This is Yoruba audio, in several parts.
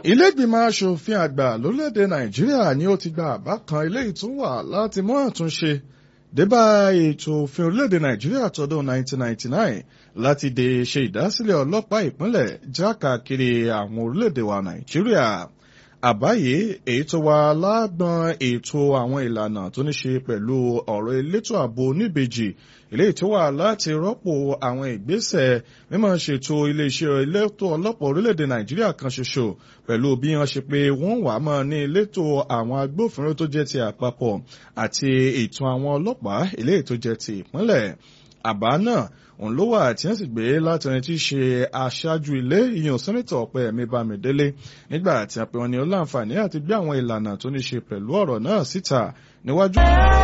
Ilé-ìgbìmọ̀ aṣòfin àgbà lórílẹ̀‐èdè Nàìjíríà ni ó ti gba àbá kan eléyìí tún wà láti mú àtúnṣe débà ètò òfin orílẹ̀‐èdè Nàìjíríà tọdún 1999 láti dè ṣe ìdásílẹ̀ ọlọ́pàá ìpínlẹ̀ jákàkiri àwọn orílẹ̀‐èdè wa Nàìjíríà. Àbá yìí èyí tó wà lágbọn ètò àwọn ìlànà tó ní ṣe pẹ̀lú ọ̀rọ̀ elétò ààbò oníbejì eléyìí tó wà láti rọ́pò àwọn ìgbésẹ̀ mímọ́ ṣètò iléeṣẹ́ elétò ọlọ́pàá orílẹ̀-èdè Nàìjíríà kan ṣoṣo pẹ̀lú bí wọ́n ṣe pé wọ́n wà mọ́ ní elétò àwọn agbófinró tó jẹ́ ti àpapọ̀ àti ètò àwọn ọlọ́pàá eléyìí tó jẹ́ ti ìpínlẹ̀. Àbá náà òun ló wà tí wọ́n sì gbé láti ẹni tí í ṣe aṣáájú ilé ìyẹn sẹ́nitọ̀ Ọpẹ́yẹmí Bámidélé nígbà tí a pè wọ́n ní ó láǹfààní àti gbé àwọn ìlànà tó ní ṣe pẹ̀lú ọ̀rọ̀ náà síta níwájú.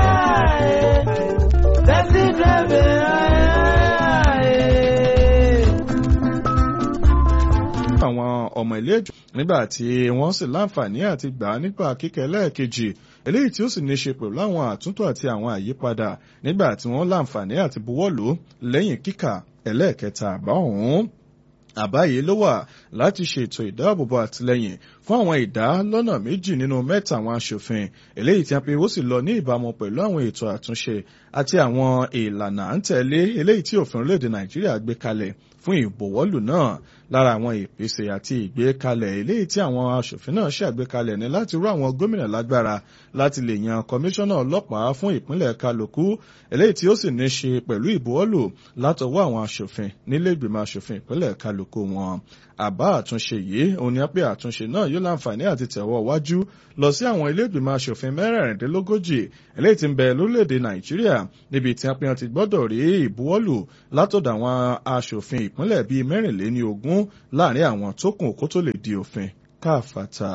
àwọn ọmọ ilé ìjọ nígbà tí wọ́n sì láǹfààní àti gbà á nípa kíkẹ́ lẹ́ẹ̀kejì eléyìí tí ó sì ní ṣe pẹ̀lú àwọn àtúntò àti àwọn àyípadà nígbà tí wọ́n láǹfààní àti buwọ́lù lẹ́yìn kíkà ẹlẹ́ẹ̀kẹta àbá ọ̀hún àbá yìí ló wà láti ṣètò ìdáàbòbò àtìlẹ́yìn fún àwọn ìdá lọ́nà méjì nínú mẹ́ta àwọn aṣòfin eléyìí tí a pe ó sì lọ ní ìbámu pẹ̀lú àwọn ètò àtúnṣe àti àwọn ìlànà à ń tẹ̀lé eléyìí tí òfin orílẹ̀-èdè Nàìjíríà gbé kalẹ̀ fún ìbòwọ́lù náà lára àwọn ìpèsè àti ìgbékalẹ̀ eléyìí tí àwọn aṣòfin náà ṣàgbékalẹ̀ ní láti rú àwọn gómìnà lágbára láti lè yan kọmíṣánná ọlọ́pàá fún ìpínlẹ̀ kálukú eléyìí tí ó sì ní ṣe pẹ̀lú ìbòwọ́lù látọwọ́ àwọn aṣòfin nílé ìgbìmọ̀ aṣòfin ìpínlẹ̀ kálukú wọn àbá àtúnṣe yìí òun ni pé àtúnṣe náà yóò láǹfààní àti tẹ̀wọ́ wájú lọ sí àwọn ilé ìgbìmọ̀ aṣòfin mẹ́rẹ̀ẹ̀rìndínlógójì eléyìí tí ń bẹ lórílẹ̀‐èdè Nàìjíríà níbi tí apẹ́yàn ti gbọ́dọ̀ rí ìbuwọ́lù látọ̀dọ̀ àwọn aṣòfin ìpínlẹ̀ bíi mẹ́rìnléní ogún láàrin àwọn tó kù kó tó lè di òfin káfàtà.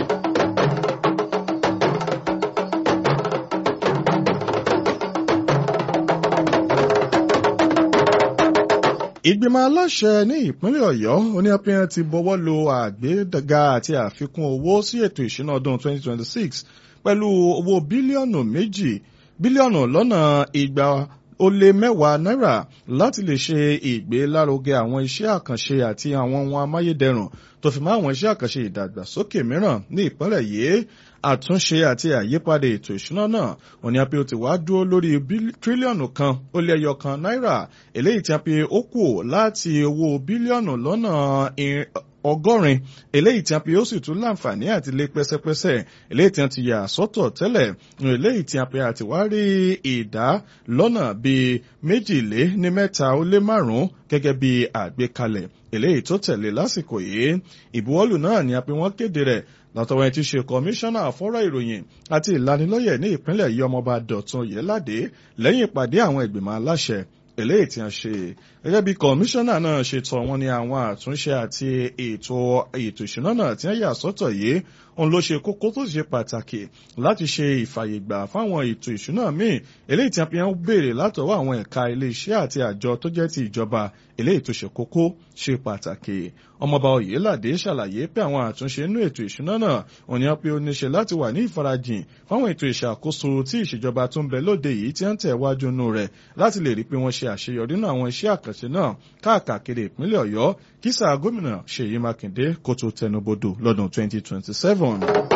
ìgbìmọ̀ aláṣẹ ní ìpínlẹ̀ ọ̀yọ́ oníyàpẹ́yàn ti bọ́wọ́ lu àgbéga àti àfikún owó sí ètò ìṣúná ọdún 2026 pẹ̀lú owó bílíọ̀nù méjì bílíọ̀nù lọ́nà igba ó lé mẹ́wàá náírà láti lè ṣe ìgbélárugẹ àwọn iṣẹ́ àkànṣe àti àwọn ohun amáyédẹrùn tó fi mọ́ àwọn iṣẹ́ àkànṣe ìdàgbàsókè mìíràn ní ìpínlẹ̀ yìí àtúnṣe àti àyípadà ètò ìṣúná náà wọ́n ní a pé ó ti wá dúró lórí tírílíọ̀nù kan ó lé ẹyọ kan náírà eléyìí tí a pé ó kù láti owó bílíọ̀nù lọ́nà ọgọ́rin eléyìí tí a pe ó sì tún láǹfààní àti lé pẹ́sẹ́pẹ́sẹ́ eléyìí tí a ti yà sọ́tọ̀ tẹ́lẹ̀ eléyìí tí a pe àti wá rí ìdá lọ́nà bíi méjìlé ní mẹ́ta ó lé márùn-ún gẹ́gẹ́ bí àgbékalẹ̀ eléyìí tó tẹ̀lé lásìkò yìí ìbuwọ́lù náà ni a pe wọ́n kéde rẹ̀ látọwọ́ ẹni tí ṣe kọmíṣánná àfọ́rọ̀ ìròyìn àti ìlanilọ́yẹ̀ ní ìpínlẹ̀ yìí ọmọọba Dọ̀tun Yẹ́ládé lẹ́yìn ìpàdé àwọn ìgbìmọ̀ aláṣẹ eléyìí tí a ṣe gẹ́gẹ́ bí kọmíṣánná náà ṣe tọ́ wọn ní àwọn àtúnṣe àti ètò ètò ìṣúná náà tí wọ́n yà sọ́tọ̀ yìí òun ló ṣe kókó tó ṣe pàtàkì láti ṣe ìfàyègbà fáwọn ètò ìṣúná míì eléyìí tí a fi ń béèrè látọwọ́ àwọn ẹ̀ka iléeṣẹ́ àti àjọ tó jẹ́ ti ìjọba eléyìí tó ṣe kókó ṣe pàtàkì ọmọọba Oyèládé ṣàlàyé pé àwọn àtúnṣe inú ètò ìṣúná náà òun ni wọ́n pe ó níṣe láti wà ní ìfarajìn fáwọn ètò ìṣàkóso tí ìṣèjọba tó ń bẹ lóde yìí tí ń tẹ̀ wájú nù rẹ̀ láti lè rí pé wọ́n ṣe àṣeyọrí nínú àwọn iṣẹ́ àkànṣe náà káàkiri ìpínlẹ̀ Ọ̀yọ́ kí sáà gómìnà Ṣèyí Mákindé kó tó tẹnubodò lọ́dún 2027.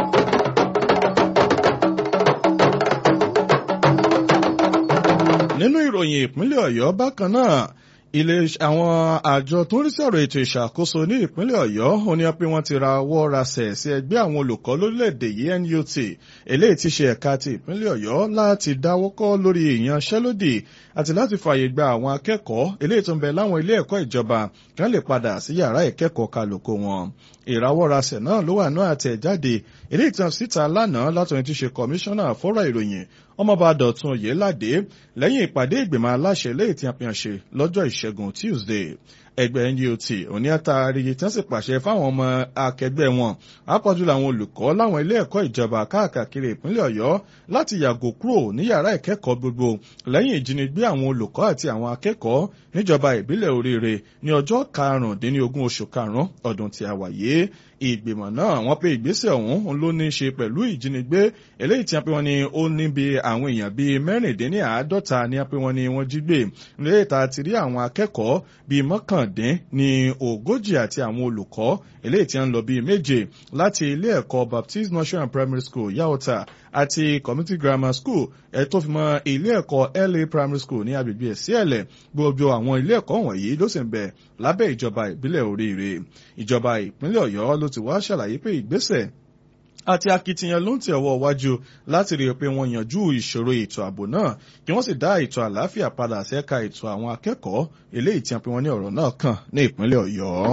nínú ìròyìn ìpínlẹ̀ Ọ̀yọ́ bákan náà ilé àwọn àjọ tó ń rí sí ọ̀rọ̀ ètò ìṣàkóso ní ìpínlẹ̀ Ọ̀yọ́ ó ní pé wọ́n ti ra ọwọ́ rasẹ̀ sí ẹgbẹ́ àwọn olùkọ́ lórílẹ̀‐èdè yìí NUT eléyìí ti ṣe ẹ̀ka ti ìpínlẹ̀ Ọ̀yọ́ láti dáwọ́kọ́ lórí ìyanṣẹ́lódì àti láti fààyè gba àwọn akẹ́kọ̀ọ́ eléyìí tó ń bẹ láwọn ilé ẹ̀kọ́ ìjọba kí wọ́n lè padà sí yàrá ìkẹ́kọ̀ọ́ kálukú wọn ìrawọ́rasẹ̀ náà ló wà náà àtẹ̀jáde ilé ìtàn síta lánàá látọ̀rin tí ṣe kọmíṣánná fọ́rọ̀ ìròyìn ọmọọba Dọ̀tun Oyèládé lẹ́yìn ìpàdé ìgbìmọ̀ aláṣẹ lẹ́yìn tí a fi hàn ṣe lọ́jọ́ ìṣẹ́gun Tuesday ẹgbẹ́ NUT òní àtàrí tí wọ́n sì pàṣẹ fáwọn ọmọ akẹgbẹ́ wọn àpọ̀jù làwọn olùkọ́ láwọn ilé ẹ̀kọ́ ìjọba káàkiri ìpínlẹ̀ Ọ̀yọ́ láti yàgò kúrò ní yàrá ìkẹ́kọ̀ọ́ gbogbo lẹ́yìn ìjínigbé àwọn olùkọ́ àti àwọn akẹ́kọ̀ọ́ níjọba ìbílẹ̀ Oríire ní ọjọ́ karùndínlógún oṣù karùn-ún ọdún tí a wà yìí ìgbìmọ̀ náà wọ́n pé ìgbésẹ̀ ọ̀hún ló ní í ṣe pẹ̀lú ìjínigbé eléyìí tí wọ́n pé wọ́n ní ó ní bí àwọn èèyàn bíi mẹ́rìndínláàádọ́ta ní wọ́n pé wọ́n ní wọ́n jí gbé lóye ta ti rí àwọn akẹ́kọ̀ọ́ bíi mọ́kàn dín ní ogójì àti àwọn olùkọ́ eléyìí tí ń lọ bíi méje láti ilé ẹ̀kọ́ Baptist Nursery and Primary School Yaota àti Community Grammar School ẹ̀ tó fi mọ́ ilé ẹ̀kọ́ LA Primary School ní agbègbè Ẹ̀síẹ̀lẹ̀ gbogbo àwọn ilé ẹ̀kọ́ wọ̀nyí ló sì ń bẹ lábẹ́ ìjọba ìbílẹ̀ Oríire ìjọba ìpínlẹ̀ Ọ̀yọ́ ló ti wá ṣàlàyé pé ìgbésẹ̀ àti akitiyan ló ń tẹ̀ ọwọ́ wájú láti rí i pé wọ́n yanjú ìṣòro ètò ààbò náà kí wọ́n sì dá ètò àlàáfíà padà sẹ́ka ètò àwọn akẹ́kọ̀ọ́ eléyìí tí wọ́n pe wọ́n ní ọ̀rọ̀ náà kàn ní ìpínlẹ̀ Ọ̀yọ́.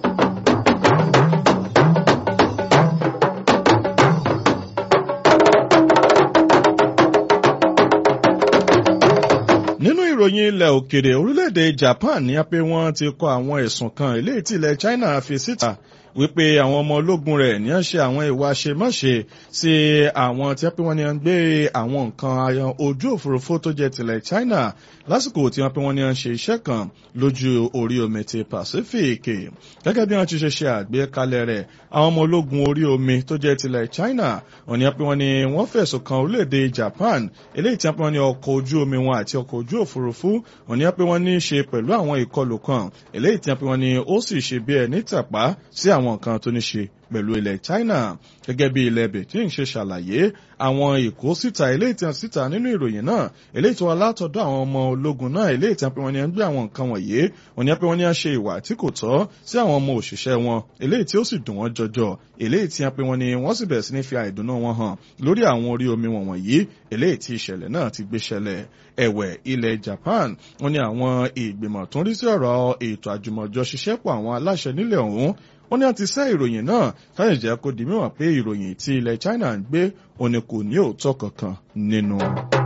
nínú ìròyìn ilẹ̀ òkèrè orílẹ̀-èdè Japan ní pé wọ́n ti kọ àwọn ẹ̀sùn kan eléyìí tí ilẹ̀ China fi síta wípé àwọn ọmọ ológun rẹ̀ ní ṣe àwọn ìwà àṣemáṣe sí àwọn tí wọ́n pé wọ́n ní ń gbé àwọn nǹkan ojú òfurufú tó jẹ́ tilẹ̀ China lásìkò tí wọ́n pé wọ́n ní ń ṣe iṣẹ́ kan lójú orí omi ti Pacific gẹ́gẹ́ bí wọ́n ti ṣe ṣe àgbékalẹ̀ rẹ̀ àwọn ọmọ ológun orí omi tó jẹ́ tilẹ̀ China wọ́n ní pé wọ́n ní wọ́n fẹ̀sùn kan orílẹ̀-èdè Japan eléyìí tí wọ́n pé wọ́n ní ọkọ̀ ojú omi wọn àti ọkọ̀ ojú òfurufú wọ́n ní pé wọ́n ní í ṣe pẹ̀lú àwọn ìkọlù kan eléyìí tí wọ́n pé wọ́n ní ó sì ṣe bí ẹni tàpá sí àwọn àwọn nǹkan tó ní ṣe pẹ̀lú ilẹ̀ China gẹ́gẹ́ bí ilẹ̀ Beijing ṣe ṣàlàyé àwọn ìkó síta eléyìí tí wọ́n síta nínú ìròyìn náà eléyìí tí wọ́n látọ̀dọ̀ àwọn ọmọ ológun náà eléyìí tí wọ́n pe wọ́n ní ń gbé àwọn nǹkan wọ̀nyí wọ́n ní pé wọ́n ní ń ṣe ìwà tí kò tọ́ sí àwọn ọmọ òṣìṣẹ́ wọn eléyìí tí ó sì dùn wọ́n jọjọ eléyìí tí wọ́n pe wọ́n ní wọ́n sì bẹ̀rẹ̀ sí ní fi àìdùnnú wọn hàn lórí àwọn orí omi wọ̀nyí eléyìí tí ìṣẹ̀lẹ̀ náà ti gbé ṣẹlẹ̀ ẹ̀wẹ̀ ilẹ̀ Japan wọ́n ní àwọn ìgbìmọ̀ tó ń rí sí ọ̀rọ̀ ètò àjùmọ̀jọ ṣiṣẹ́pọ̀ àwọn aláṣẹ nílẹ̀ ọ̀hún wọ́n ní àti sẹ́ ìròyìn náà káyọ̀ jẹ́ kó di mímọ̀ pé ìròyìn tí ilẹ̀ China ń gbé òní kò ní òótọ́ kankan nínú.